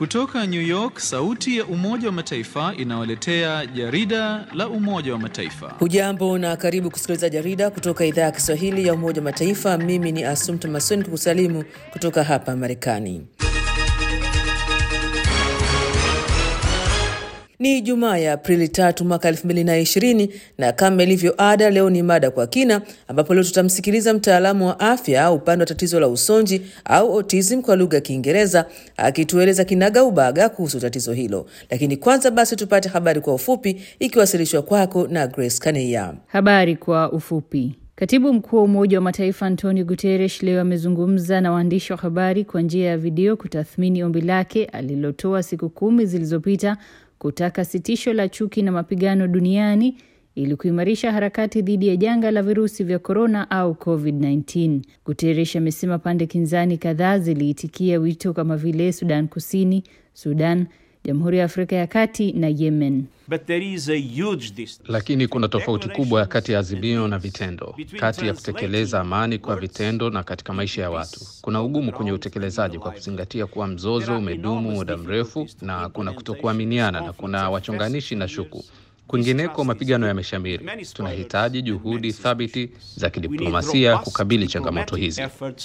Kutoka New York, sauti ya Umoja wa Mataifa inawaletea jarida la Umoja wa Mataifa. Hujambo na karibu kusikiliza jarida kutoka idhaa ya Kiswahili ya Umoja wa Mataifa. Mimi ni Asumta Masoni kukusalimu kutoka hapa Marekani. Ni Jumaa ya Aprili tatu mwaka elfu mbili na ishirini na kama ilivyo ada, leo ni mada kwa kina, ambapo leo tutamsikiliza mtaalamu wa afya upande wa tatizo la usonji au autism kwa lugha ya Kiingereza akitueleza kinaga ubaga kuhusu tatizo hilo. Lakini kwanza basi tupate habari kwa ufupi ikiwasilishwa kwako na Grace Kaneya. Habari kwa ufupi. Katibu mkuu wa Umoja wa Mataifa Antonio Guterres leo amezungumza na waandishi wa habari kwa njia ya video kutathmini ombi lake alilotoa siku kumi zilizopita kutaka sitisho la chuki na mapigano duniani ili kuimarisha harakati dhidi ya janga la virusi vya korona au COVID-19. Guterres amesema pande kinzani kadhaa ziliitikia wito kama vile Sudan Kusini, Sudan, Jamhuri ya Afrika ya Kati na Yemen. But there is a huge distance. Lakini kuna tofauti kubwa kati ya azimio na vitendo, kati ya kutekeleza amani kwa vitendo na katika maisha ya watu. Kuna ugumu kwenye utekelezaji kwa kuzingatia kuwa mzozo umedumu muda mrefu na kuna kutokuaminiana na kuna wachonganishi na shuku. Kwingineko mapigano yameshamiri. Tunahitaji juhudi thabiti za kidiplomasia kukabili changamoto hizi.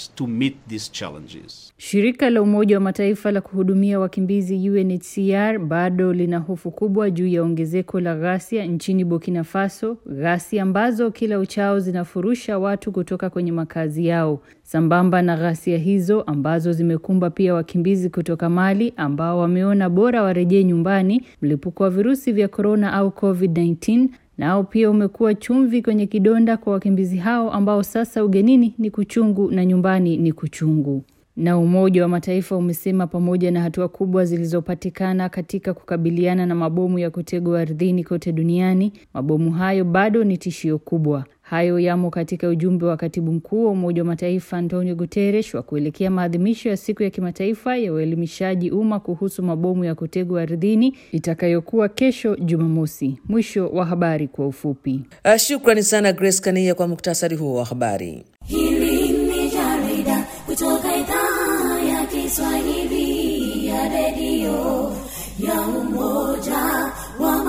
Shirika la Umoja wa Mataifa la kuhudumia wakimbizi UNHCR bado lina hofu kubwa juu ya ongezeko la ghasia nchini Burkina Faso, ghasia ambazo kila uchao zinafurusha watu kutoka kwenye makazi yao. Sambamba na ghasia hizo ambazo zimekumba pia wakimbizi kutoka Mali ambao wameona bora warejee nyumbani, mlipuko wa virusi vya korona au COVID-19 nao pia umekuwa chumvi kwenye kidonda kwa wakimbizi hao ambao sasa ugenini ni kuchungu na nyumbani ni kuchungu. Na Umoja wa Mataifa umesema pamoja na hatua kubwa zilizopatikana katika kukabiliana na mabomu ya kutegwa ardhini kote duniani, mabomu hayo bado ni tishio kubwa. Hayo yamo katika ujumbe wa katibu mkuu wa Umoja wa Mataifa Antonio Guterres wa kuelekea maadhimisho ya siku ya kimataifa ya uelimishaji umma kuhusu mabomu ya kutegwa ardhini itakayokuwa kesho Jumamosi. Mwisho wa habari kwa ufupi. Uh, shukrani sana Grace Kania kwa muktasari huo wa habari. Hili ni jarida kutoka idhaa ya Kiswahili ya redio ya Umoja wa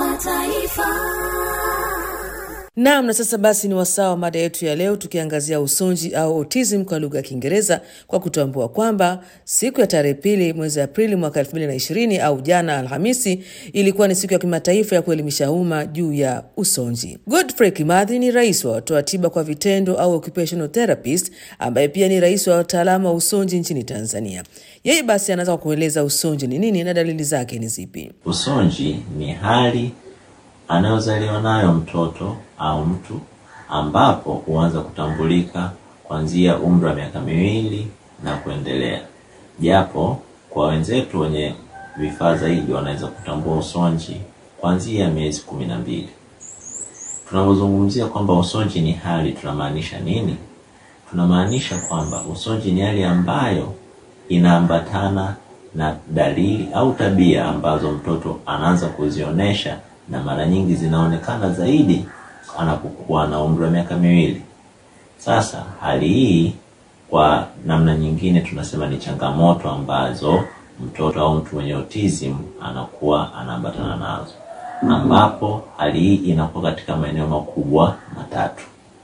Mataifa. Naam, na sasa basi ni wasaa wa mada yetu ya leo tukiangazia usonji au autism kwa lugha ya Kiingereza kwa kutambua kwamba siku ya tarehe pili mwezi Aprili mwaka 2020 au jana Alhamisi ilikuwa ni siku ya kimataifa ya kuelimisha umma juu ya usonji. Godfrey Kimathi ni rais wa watoa tiba kwa vitendo au occupational therapist ambaye pia ni rais wa wataalamu wa usonji nchini Tanzania. Yeye basi anaweza kueleza usonji ni nini na dalili zake ni zipi. Usonji ni hali anayozaliwa nayo mtoto au mtu ambapo huanza kutambulika kuanzia umri wa miaka miwili na kuendelea, japo kwa wenzetu wenye vifaa zaidi wanaweza kutambua usonji kuanzia miezi kumi na mbili. Tunapozungumzia kwamba usonji ni hali, tunamaanisha nini? Tunamaanisha kwamba usonji ni hali ambayo inaambatana na dalili au tabia ambazo mtoto anaanza kuzionyesha na mara nyingi zinaonekana zaidi anapokuwa na umri wa miaka miwili. Sasa hali hii kwa namna nyingine tunasema ni changamoto ambazo mtoto au mtu mwenye autism anakuwa anaambatana nazo, ambapo hali hii inakuwa katika maeneo makubwa matatu.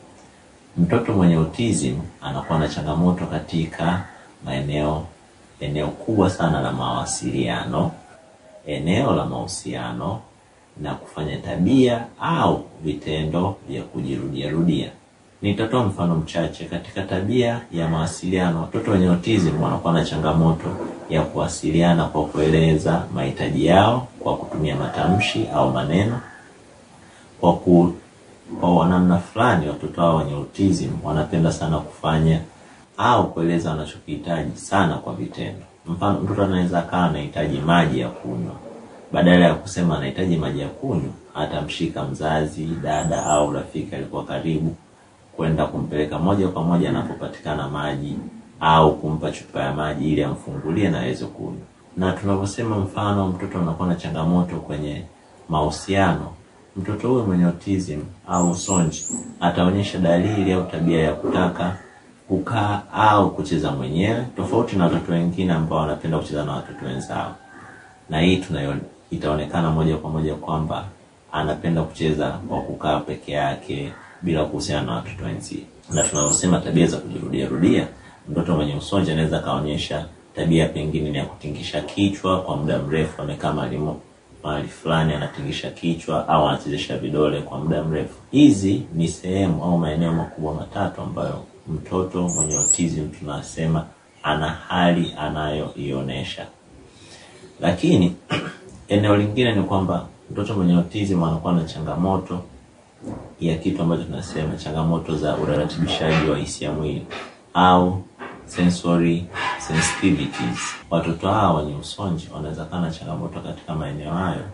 Mtoto mwenye autism anakuwa na changamoto katika maeneo eneo kubwa sana la mawasiliano, eneo la mahusiano na kufanya tabia au vitendo vya kujirudia rudia. Nitatoa mfano mchache. Katika tabia ya mawasiliano, watoto wenye autism wanakuwa na changamoto ya kuwasiliana kwa kueleza mahitaji yao kwa kutumia matamshi au maneno. Kwa ku, kwa namna fulani, watoto hao wenye autism wanapenda sana kufanya au kueleza wanachokihitaji sana kwa vitendo. Mfano, mtoto anaweza akawa anahitaji maji ya kunywa badala ya kusema anahitaji maji ya kunywa, atamshika mzazi, dada au rafiki alikuwa karibu, kwenda kumpeleka moja kwa moja anapopatikana maji au kumpa chupa ya maji ili amfungulie na aweze kunywa. Na tunaposema mfano, mtoto anakuwa na changamoto kwenye mahusiano, mtoto huyo mwenye autism au usonji ataonyesha dalili au tabia ya kutaka kukaa au kucheza mwenyewe, tofauti na watoto wengine ambao wanapenda kucheza na watoto wenzao. na hii tunayo itaonekana moja kwa moja kwamba anapenda kucheza kwa kukaa peke yake bila kuhusiana na watoto wenzie. Na tunavyosema tabia za kujirudia rudia, mtoto mwenye usonji anaweza akaonyesha tabia pengine ni ya kutingisha kichwa kwa muda mrefu, amekaa mahali mo- mahali fulani anatingisha kichwa au anachezesha vidole kwa muda mrefu. Hizi ni sehemu au maeneo makubwa matatu ambayo mtoto mwenye autism tunasema ana hali anayoionyesha lakini eneo lingine ni kwamba mtoto mwenye autism anakuwa na changamoto ya kitu ambacho tunasema changamoto za uratibishaji wa hisia mwili au sensory sensitivities. Watoto hawa wenye usonji wanaweza kuwa na changamoto katika maeneo hayo,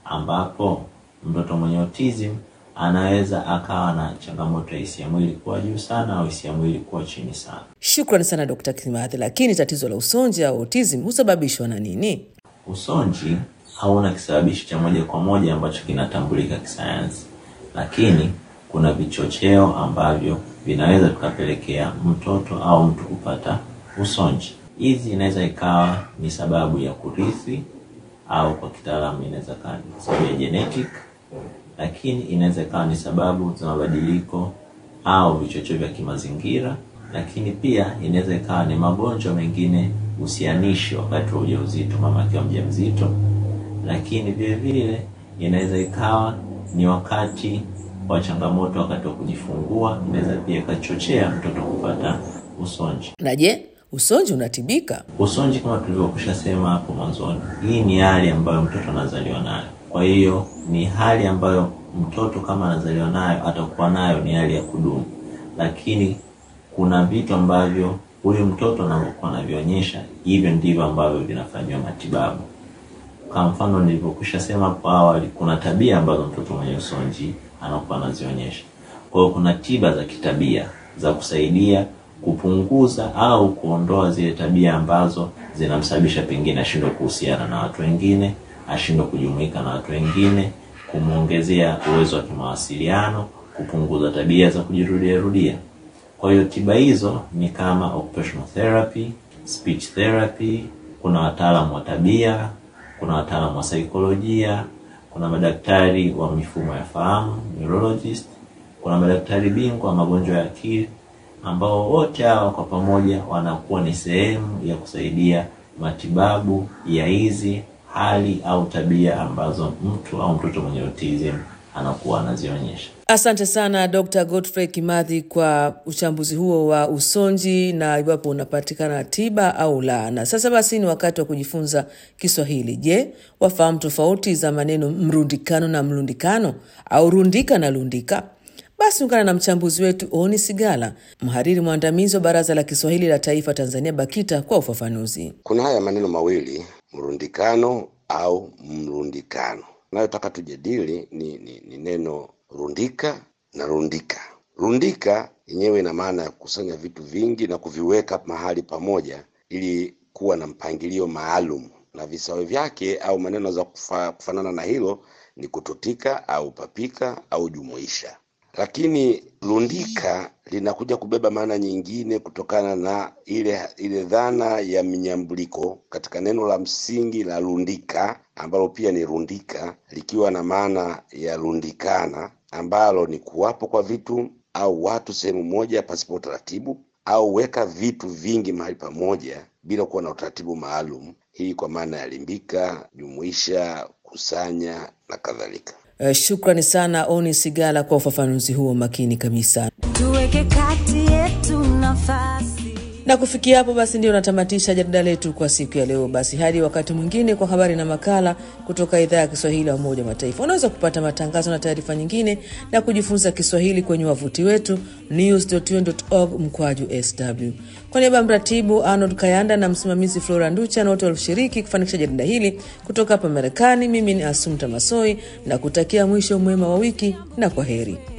ambapo mtoto mwenye autism anaweza akawa na changamoto ya hisia mwili kuwa juu sana au hisia mwili kuwa chini sana. Shukrani sana Dkt. Kimathi. Lakini tatizo la usonji au autism husababishwa na nini? Usonji hauna kisababishi cha moja kwa moja ambacho kinatambulika kisayansi, lakini kuna vichocheo ambavyo vinaweza tukapelekea mtoto au mtu kupata usonji. Hizi inaweza ikawa ni sababu ya kurithi au kwa kitaalamu inaweza ikawa ni sababu ya genetic, lakini inaweza ikawa ni sababu za mabadiliko au vichocheo vya kimazingira, lakini pia inaweza ikawa ni magonjwa mengine husianishi wakati wa ujauzito, mama akiwa mjamzito, lakini vile vile inaweza ikawa ni wakati wa changamoto wakati wa kujifungua, inaweza pia ikachochea mtoto kupata usonji. Na je, usonji unatibika? Usonji kama tulivyokwisha sema hapo mwanzoni, hii ni hali ambayo mtoto anazaliwa nayo. Kwa hiyo ni hali ambayo mtoto kama anazaliwa nayo atakuwa nayo, ni hali ya kudumu, lakini kuna vitu ambavyo huyu mtoto anavyokuwa anavionyesha, hivyo ndivyo ambavyo vinafanyiwa matibabu. Kwa mfano nilivyokwisha sema hapo awali, kuna tabia ambazo mtoto mwenye usonji anakuwa anazionyesha. Kwa hiyo kuna tiba za kitabia za kusaidia kupunguza au kuondoa zile tabia ambazo zinamsababisha pengine ashindwe kuhusiana na watu wengine, ashindwe kujumuika na watu wengine, kumwongezea uwezo wa kimawasiliano, kupunguza tabia za kujirudia rudia. Kwa hiyo tiba hizo ni kama occupational therapy, speech therapy, kuna wataalamu wa tabia, kuna wataalamu wa saikolojia, kuna madaktari wa mifumo ya fahamu, neurologist, kuna madaktari bingwa wa magonjwa ya akili ambao wote hawa kwa pamoja wanakuwa ni sehemu ya kusaidia matibabu ya hizi hali au tabia ambazo mtu au mtoto mwenye autism anakuwa anazionyesha. Asante sana Dr. Godfrey Kimathi kwa uchambuzi huo wa usonji na iwapo unapatikana tiba au la. Na sasa basi ni wakati wa kujifunza Kiswahili. Je, wafahamu tofauti za maneno mrundikano na mlundikano au rundika na lundika? Basi ungana na mchambuzi wetu Oni Sigala, mhariri mwandamizi wa Baraza la Kiswahili la Taifa Tanzania BAKITA kwa ufafanuzi. Kuna haya maneno mawili mrundikano au mrundikano. Nayotaka tujadili ni, ni, ni neno rundika na rundika. Rundika yenyewe ina maana ya kukusanya vitu vingi na kuviweka mahali pamoja ili kuwa na mpangilio maalum, na visawe vyake au maneno za kufa, kufanana na hilo ni kututika au papika au jumuisha. Lakini rundika linakuja kubeba maana nyingine kutokana na ile ile dhana ya mnyambuliko katika neno la msingi la rundika ambalo pia ni rundika, likiwa na maana ya rundikana, ambalo ni kuwapo kwa vitu au watu sehemu moja pasipo utaratibu, au weka vitu vingi mahali pamoja bila kuwa na utaratibu maalum. Hii kwa maana ya limbika, jumuisha, kusanya na kadhalika. Uh, shukrani sana Oni Sigala kwa ufafanuzi huo makini kabisa. tuweke kati yetu nafasi Na kufikia hapo basi ndio natamatisha jarida letu kwa siku ya leo. Basi hadi wakati mwingine kwa habari na makala kutoka idhaa ya Kiswahili ya Umoja wa Mataifa. Unaweza kupata matangazo na taarifa nyingine na kujifunza Kiswahili kwenye wavuti wetu news.un.org mkwaju sw. Kwa niaba ya mratibu Arnold Kayanda na msimamizi Flora Nducha na wote walioshiriki kufanikisha jarida hili kutoka hapa Marekani, mimi ni Asumta Masoi na kutakia mwisho mwema wa wiki na kwa heri.